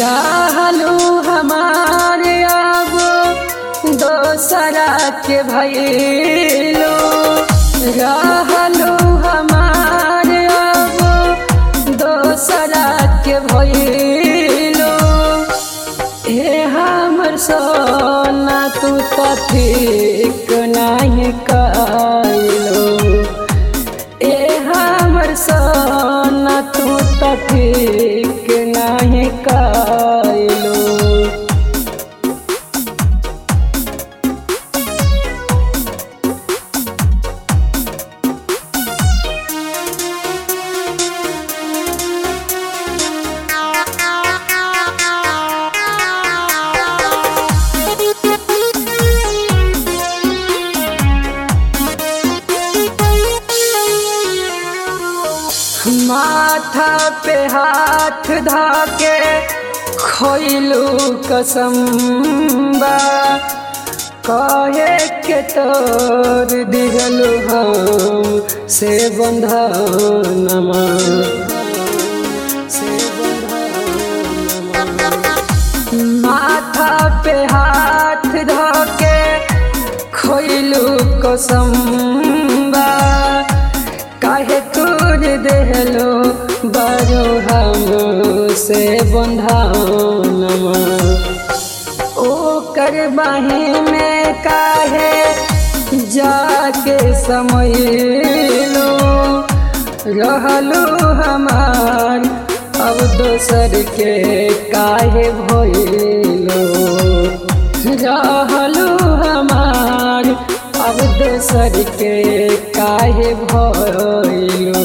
रहलू हमारे अब दोसरा के भैलो रहलू हमारे अब दोसरा के भैलो हे हमर सोना तू तो ठीक नहीं कैलो ए हमर सोना तू तो ठीक नहीं कैलो माथा पे हाथ धाके खोइलू कसम्बा कहे के तोर दिगलू हम से बंधनमा से बंधनमा माथा पे हाथ धाके खोइलू कसम्बा काहे तोर देहलो बारो हम से बंधानमा ओ कर बाही में काहे जाके समयलो रहलू हमार अब दोसर के काहे भइलो रहलू हमार अब दोसर के काहे भइलो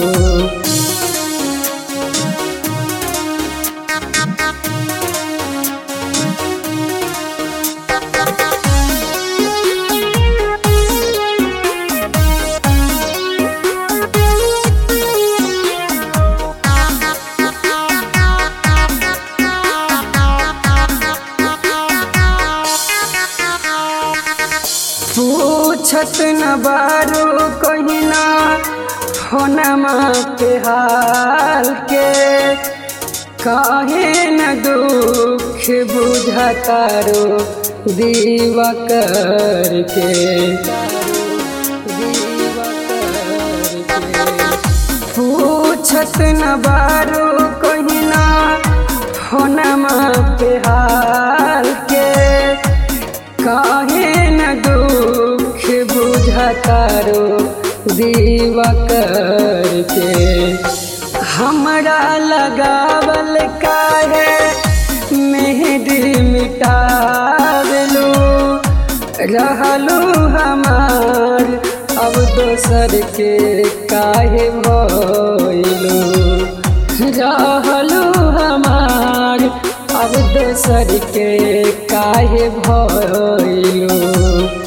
पूछत न बारू कहिना होनमा के हाल के काहे न दुख बुझतारो दीवा करके पूछत न बारू कहिना होनमा पे हाल के काहे न दुख बुझतारो दीवा करके हमरा लगावल काहे मेहदी मिटावलू रहलू हमार अब दोसर के काहे भइलू रहलू हमार अब दोसर के काहे भइलू